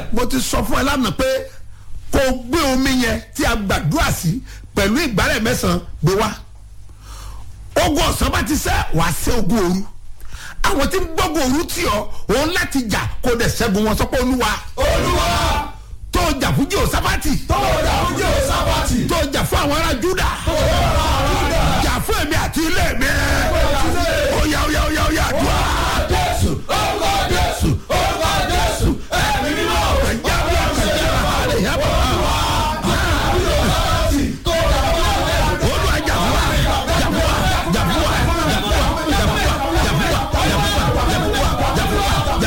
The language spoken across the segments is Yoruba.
mo ti sọ fún ẹ lánàá pé kó o gbé omi yẹn tí a gbàdúrà sí pẹ̀lú ìgbálẹ̀ mẹ́sàn-án gbé wá ogun ọ̀sán bá ti sẹ́ wàá sẹ́ ogun òru àwọn tí ń gbógun òru tì ọ́ òun láti jà kó dẹ̀ ṣẹ́gun wọn sọ pé olúwa olúwa tó jà fún jehoshaphati tó dà fún jehoshaphati tó jà fún àwọn ará juda tó dà fún juda jà fún èmi àti ilé mi oya oya oya oya àdúrà jésù orúkọ jésù orúkọ jésù ẹ̀mí mímọ́ ẹ̀jẹ̀ bí ọ̀kẹ́jẹ́ àlẹ́ yà bọ̀ tó dà fún jehoshaphati olúwa jà fún wa jà fún wa jà fún wa jà fún wa jà fún wa jà fún wa jà fún wa jà fún wa jà fún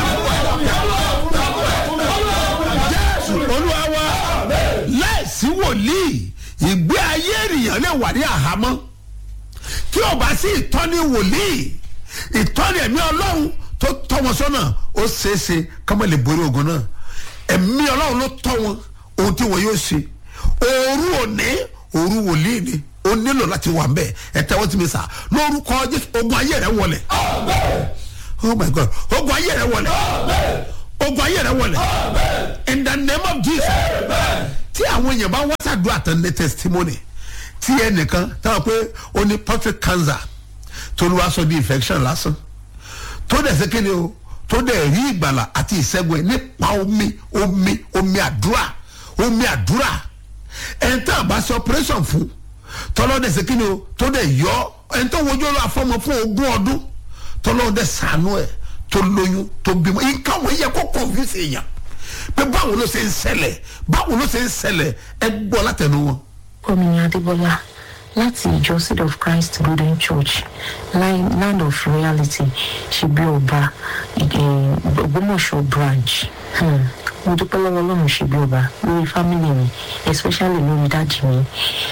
wa jà fún wa jésù olúwa wa láìsí wòlíì ìgbé ayé ènìyàn lè wà ní àhámọ́ tí o bá sí ìtọ́ni wòlíì ìtọ́ni ẹ̀mí ọlọ́run tó tọ́ wọn sọ́nà ó ṣeéṣe kọ́mọ lè borí ogun náà ẹ̀mí ọlọ́run ló tọ́ wọn ohun tí wọn yóò ṣe òru òní òru wòlíì ni o nílò láti wà mbẹ ẹ tẹ́wọ́ tí mi sà lórúkọ jésù ogun ayé rẹ wọlẹ̀ oh my god ogun ayé rẹ wọlẹ̀ ogun ayé rẹ wọlẹ̀ in the name of jesus tí àwọn èèyàn bá wá sàdúrà tán ní testimony tí ẹnìkan táwọn pé ó ní prostate cancer tó ló wá sọ di infection lásán tó dẹ̀ ṣe kíni o tó dẹ̀ rí ìgbàlà àti ìṣẹ́gun ẹ̀ nípa omi omi omi àdúrà omi àdúrà ẹni tá a bá ṣe operation fún tọ́lọ́ dẹ̀ ṣe kíni o tó dẹ̀ yọ ẹni tó wojú ọlọ́ afọ́mọ fún ogún ọdún tọ́lọ́ dẹ̀ sànú ẹ̀ tó lóyún tó bímọ nǹkan wọ́n yẹ kó confuse èèyàn pé báwo ló ṣe ń ṣẹlẹ̀ báwo ló ṣe ń ṣẹlẹ̀ ẹ gbọ́ látẹnu wọn. Omi Adébọ́lá láti ìjọ Seed of Christ Golden Church Line- Land of Reality ṣebí ọba eh, Ògbómọ̀ṣọ́ branch. Hmm. Mo dúpẹ́ lọ́wọ́ Ọlọ́run ṣebí ọba lórí family mi especially lórí dáàdì mi.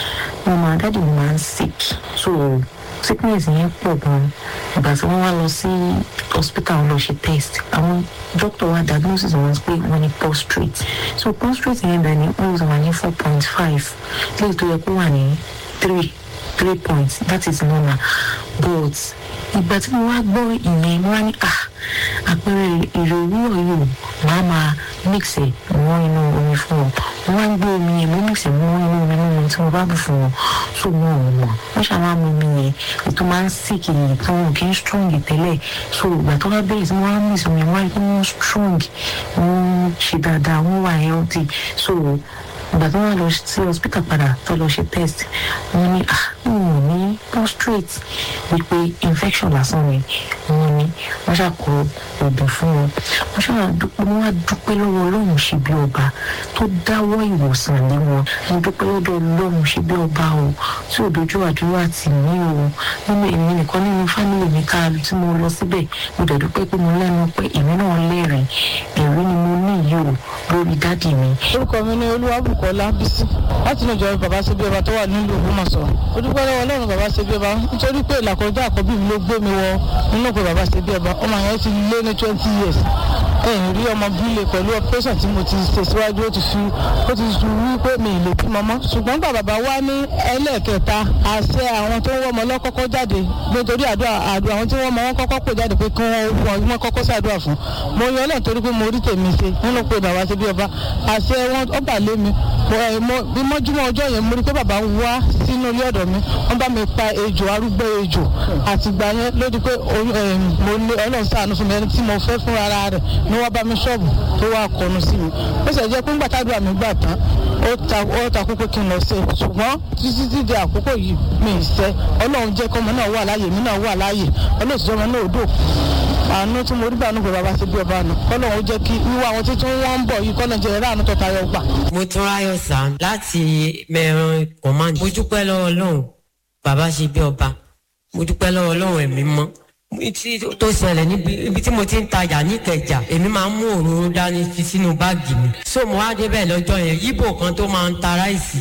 Mo máa dáàdì mi máa ń sick so sickness yẹn pọ̀ gan-an. Ìgbà tí wọ́n wá lọ sí hospital wọn lọ ṣe test àwọn doctor wa diagnosis wọn pé wọ́n ní prostrate so prostrate yẹn bẹ̀ ni ó wà ní four point five léyìí tó yẹ kó wà ní three three points that is normal but ìgbà tí mo wá gbọ́ ìyẹn mo wá ní ah àpẹẹrẹ èrè òwúrọ̀ yìí màá máa mix ẹ̀ mọ́ inú omi fún wọn mo wá ń gbé omi yẹn mo mix ẹ̀ mọ́ inú omi mímu tí mo bá bù fún wọn so mo ò mọ̀ wọ́n ṣàwọn àmọ́ omi yẹn ètò máa ń sick yìí tí wọn kì í strong tẹ́lẹ̀ so ìgbà tó wá bẹ̀rẹ̀ sí mo wá mix omi wọ́n á rí pé wọ́n strong wọ́n ṣe dáadáa wọ́n wà healthy so ìgbà tó wà lọ sí hospital padà tó lọ ṣe test wọ́n ní ah wọn ò ní prostrate wípé infection lásán ni wọ́n ní wọ́n ṣàkó oògùn fún wọn wọ́n ṣàdúpẹ́ wọ́n wá dúpẹ́ lọ́wọ́ Ọlọ́run ṣe bí ọba tó dáwọ́ ìwòsàn lé wọn mo dúpẹ́ lọ́dọ̀ Ọlọ́run ṣe bí ọba o tí ò dojú àdúrà tì mí o nínú èmi nìkan nínú fámìlì mi ká tí mo lọ síbẹ̀ mo dẹ̀ dúpẹ́ pé mo lẹ́nu pé èmi náà lẹ́rìí ẹ̀rí ni mo ní yìí o lórí dádì mi orúkọ mi ní olúwàbùkọ́lá bísí láti inú ìjọba bàbá ṣe bí ọba tó wà nílùú ògbómọ̀ṣọ́ ó dúpẹ́ lọ́wọ́ ọlọ́run bàbá ṣe bí ọba nítorí pé ìlàkọjá àkọ́bí mi ló gbé mi wọ nínú pé bàbá ṣe bí ọba ọmọ yẹn ti lé ní twenty years ẹ̀yìn rí ọmọ bílẹ̀ pẹ̀lú operation tí mo ti ṣe síwájú ó ti fi ó ti fi wí pé mi ì lè bímọ mọ́ ṣùgbọ́n gbà bàbá wá ní ẹlẹ́ẹ̀kẹta àṣẹ àwọn tó ń wọ́ ọmọ lọ́kọ́kọ́ jáde nítorí àdúrà àdúrà àwọn tí wọ́n mọ wọn kọ́kọ́ pè jáde pé kí wọ́n wọ́n kọ́kọ́ ṣàdúrà fún mo yan náà torí pé mo rí tèmi ṣe nínú pé bàbá ṣe bí ọba àṣẹ wọn ó bà lé mi mo ẹ mo bí mọ́júmọ́ ọjọ́ yẹn mo rí pé bàbá wá sínú ilé ọ̀dọ̀ mi wọ́n bá mi pa ejò arúgbó ejò àtìgbà yẹn ló di pé oyún ẹ mo ní ọlọ́run ṣàánú fún mi ẹni tí mo fẹ́ fún ara rẹ̀ ni wọ́n bá mi ṣọ́ọ̀bù tó wá kọnu sí mi ó sì jẹ́ pé ńgbà tádùá mi gbà tán ó ta ó ta kókó kí n lọ sí ṣùgbọ́n títí tí di àkókò yìí mi ì sẹ́ ọlọ́run jẹ́ kọ́mọ náà wà láàyè mi náà wà láàyè ọlọ́run sì jọmọ náà dò àánú tí mo rí bá nùgbẹ́ bàbá ṣe bí ọba nù kọ́lọ́run ó jẹ́ kí wíwá àwọn títún wọ́n ń bọ̀ yìí kọ́lọ́run jẹ́ ráàánú tó tayọ gbà. mo tún ráyọ̀ sá láti mẹ́ran command mo dúpẹ́ lọ́wọ́ ọlọ́run bàbá ṣe bí ọba mo dúpẹ́ lọ́wọ́ ọlọ́run ẹ̀mí mọ́ tí tó ṣẹlẹ̀ níbi ibi tí mo ti ń tajà níkẹjà èmi máa ń mú òróró dání fi sínú báàgì mi so mo wá débẹ̀ lọ́jọ́ yẹn yíbò kan tó máa ń ta ráìsì